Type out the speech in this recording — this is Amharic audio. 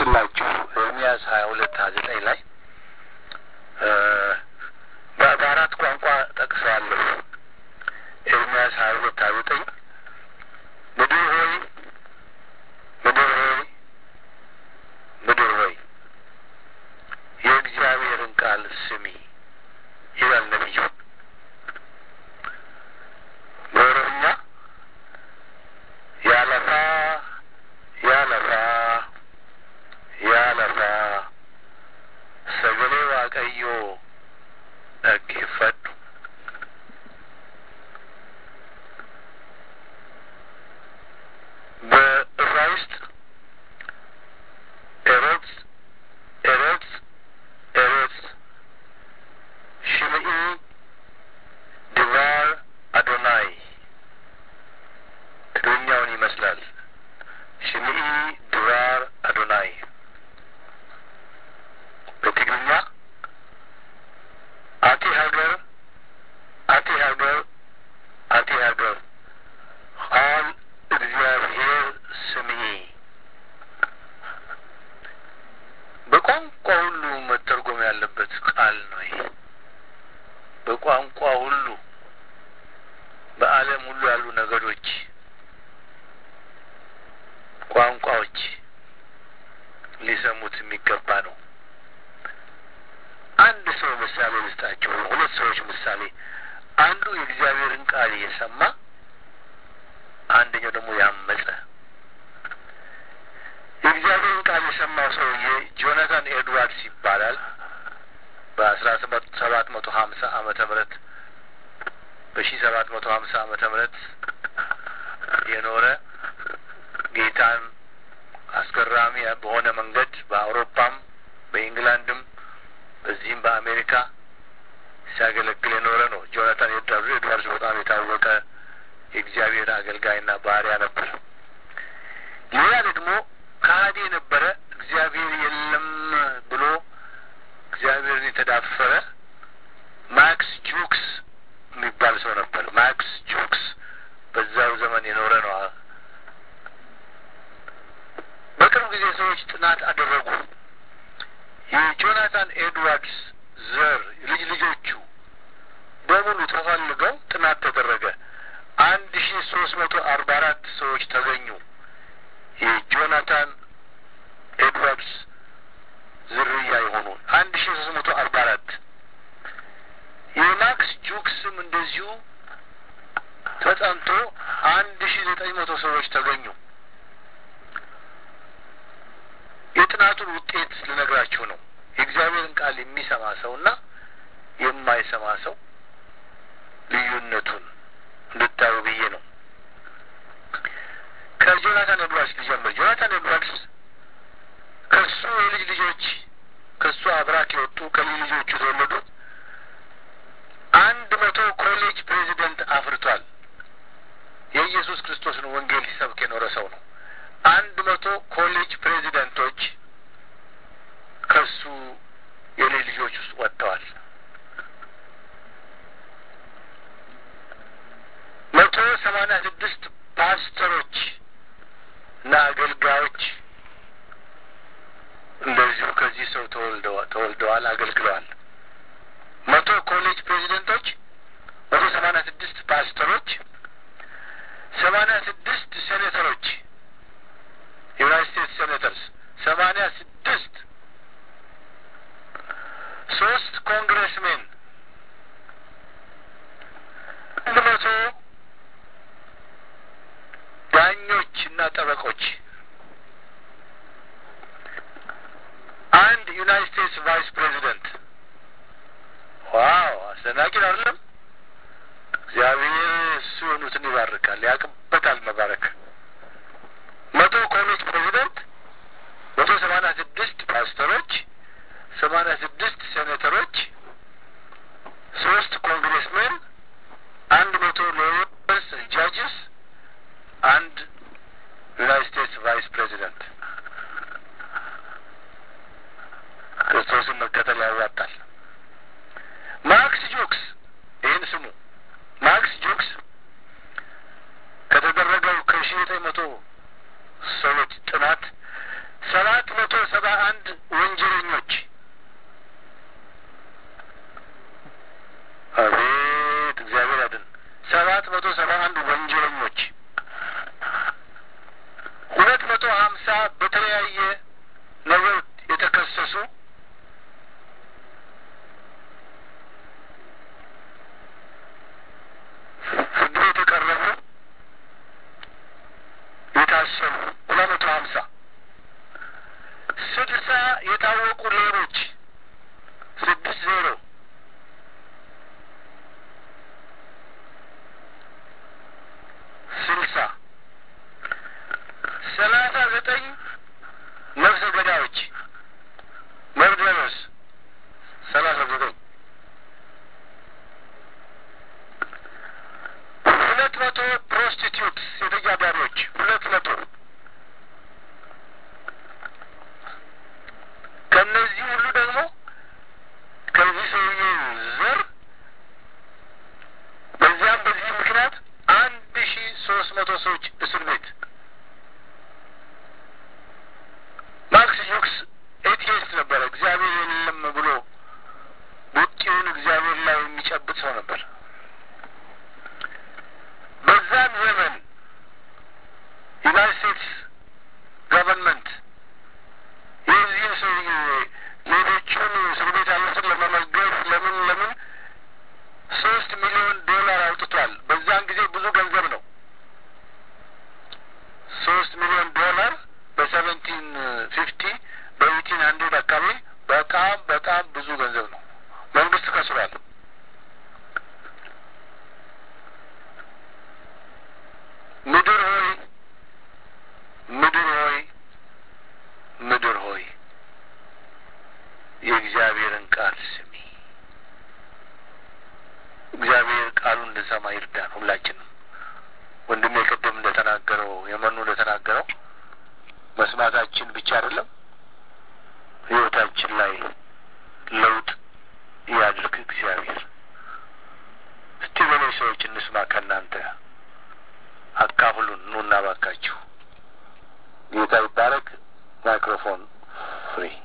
ልጥቀስላችሁ ኤርሚያስ ሀያ ሁለት ሀያ ዘጠኝ ላይ በአራት ቋንቋ ጠቅሰዋለሁ። ኤርሚያስ ሀያ ሁለት ሀያ ዘጠኝ ምድር ሆይ ምድር ሆይ ምድር ሆይ የእግዚአብሔርን ቃል ስሚ ይላል ነቢዩ። በኦሮምኛ ያለፋ ያለፋ ያለፋ ሰገሌ ዋቀዮ dhaggeeffadhu በዕብራይስጥ ኤሮጽ ኤሮጽ ኤሮጽ ሽምኢ ድባር አዶናይ ትግርኛውን ይመስላል። ሽምኢ ድባር አዶናይ በትግርኛ አቲ ሀገር አቲ ሀገር አቲ ሀገር ቃል እግዚአብሔር ስምዒ በቋንቋ ሁሉ መተርጎም ያለበት ቃል ነው። ይሄ በቋንቋ ሁሉ በዓለም ሁሉ ያሉ ነገዶች፣ ቋንቋዎች ሊሰሙት የሚገባ ነው። አንድ ሰው ምሳሌ ልስጣቸው። ሁለት ሰዎች ምሳሌ፣ አንዱ የእግዚአብሔርን ቃል እየሰማ አንደኛው ደግሞ ያመፀ። የእግዚአብሔርን ቃል የሰማው ሰውዬ ጆናታን ኤድዋርድስ ይባላል። በአስራ ሰባት መቶ ሀምሳ ዓመተ ምህረት በሺ ሰባት መቶ ሀምሳ ዓመተ ምህረት የኖረ ጌታን አስገራሚ በሆነ መንገድ በአውሮፓም በኢንግላንድም በዚህም በአሜሪካ ሲያገለግል የኖረ ነው። ጆናታን ኤድዋርድስ በጣም የታወቀ የእግዚአብሔር አገልጋይና ባሪያ ነበር። ሌላ ደግሞ ከሃዲ የነበረ እግዚአብሔር የለም ብሎ እግዚአብሔርን የተዳፈረ ማክስ ጁክስ የሚባል ሰው ነበር። ማክስ ጁክስ በዛው ዘመን የኖረ ነው። በቅርብ ጊዜ ሰዎች ጥናት አደረጉ። የጆናታን ኤድዋርድስ ዘር ልጅ ልጆቹ በሙሉ ተፈልገው ጥናት ተደረገ። አንድ ሺ ሶስት መቶ አርባ አራት ሰዎች ተገኙ። የጆናታን ኤድዋርድስ ዝርያ የሆኑ አንድ ሺ ሶስት መቶ አርባ አራት የማክስ ጁክስም እንደዚሁ ተጠንቶ አንድ ሺ ዘጠኝ መቶ ሰዎች ተገኙ። የጥናቱን ውጤት ልነግራችሁ ነው። የእግዚአብሔርን ቃል የሚሰማ ሰውና የማይሰማ ሰው ልዩነቱን እንድታዩ ብዬ ነው። ከጆናታን ኤድዋርድስ ሊጀምር። ጆናታን ኤድዋርድስ ከሱ የልጅ ልጆች ከሱ አብራክ የወጡ ከልጅ ልጆቹ የተወለዱት አንድ መቶ ኮሌጅ ፕሬዚደንት አፍርቷል። የኢየሱስ ክርስቶስን ወንጌል ሲሰብክ የኖረ ሰው ነው። አንድ መቶ ኮሌጅ ፕሬዚደንቶች ከሱ የልጅ ልጆች ውስጥ ወጥተዋል። መቶ ሰማንያ ስድስት ፓስተሮች እና አገልጋዮች እንደዚሁ ከዚህ ሰው ተወልደዋል፣ አገልግለዋል። መቶ ኮሌጅ ፕሬዚደንቶች፣ መቶ ሰማንያ ስድስት ፓስተሮች፣ ሰማንያ ስድስት ሴኔተሮች ዩናይት ስቴትስ ሴኔተርስ ሰማንያ ስድስት ሶስት ኮንግረስሜን አንድ መቶ ዳኞች እና ጠበቆች አንድ ዩናይት ስቴትስ ቫይስ ፕሬዚደንት ዋው አስደናቂ ነው አይደለም እግዚአብሔር እሱ የሆኑትን ይባርካል ያቅበታል መባረክ መቶ ኮሌጅ ፕሬዚደንት መቶ ሰማንያ ስድስት ፓስተሮች ሰማንያ ስድስት ሴኔተሮች ሶስት ኮንግሬስሜን አንድ መቶ ሎየርስ ጃጅስ አንድ ዩናይት ስቴትስ ቫይስ ፕሬዚደንት ክርስቶስን መከተል ያዋጣል ማክስ ጆክስ ይህን ስሙ ማክስ ጆክስ ከተደረገው ከሺ ዘጠኝ መቶ ሰዎች ጥናት ሰባት መቶ ሰባ ሰባ አንድ ወንጀለኞች አቤት እግዚአብሔር ያድን። ሰባት መቶ ሰባ አንድ ወንጀለኞች ሁለት መቶ ሀምሳ በተለያየ ነገር የተከሰሱ ፍርድ ቤት የቀረቡ የታሰሩ ሁለት መቶ ሀምሳ ስልሳ የታወቁ ሌቦች ስድስት ዜሮ ስልሳ ሰላሳ ዘጠኝ ነፍሰ ገዳዮች መርደረስ ሰላሳ ዘጠኝ ሁለት መቶ ፕሮስቲቲዩትስ የተጃዳሪዎች ሁለት መቶ ከእነዚህ ሁሉ ደግሞ ከዚህ ሰውዬ ዘር በዚያም በዚህ ምክንያት አንድ ሺ ሶስት መቶ ሰዎች እስር ቤት ማክስ ዩክስ ኤቲስት ነበረ። እግዚአብሔር የለም ብሎ ቡጢውን እግዚአብሔር ላይ የሚጨብጥ ሰው ነበር። በዛም ዘመን ዩናይት ስቴትስ ገቨርንመንት የዚህን ሰውዬ ሌሎቹን እስር ቤት ያሉትን ለመመገብ ለምን ለምን ሶስት ሚሊዮን ዶላር አውጥቷል። በዛን ጊዜ ብዙ ገንዘብ ነው። ሶስት ሚሊዮን ዶላር በሰቨንቲን ፊፍቲ በኤይቲን ሀንድሬድ አካባቢ በጣም በጣም ብዙ ገንዘብ ነው። መንግስት ከስሯል። ምድር ሆይ ምድር ሆይ ምድር ሆይ የእግዚአብሔርን ቃል ስሚ። እግዚአብሔር ቃሉን እንድንሰማ ይርዳን ሁላችንም። ወንድሜ ቅድም እንደተናገረው የመኑ እንደተናገረው መስማታችን ብቻ አይደለም ህይወታችን ላይ ለውጥ ያድርግ እግዚአብሔር። እስቲ ሌሎች ሰዎች እንስማ ከእናንተ አካፍሉን፣ ኑና ባካችሁ። ጌታ ይባረክ። ማይክሮፎን ፍሪ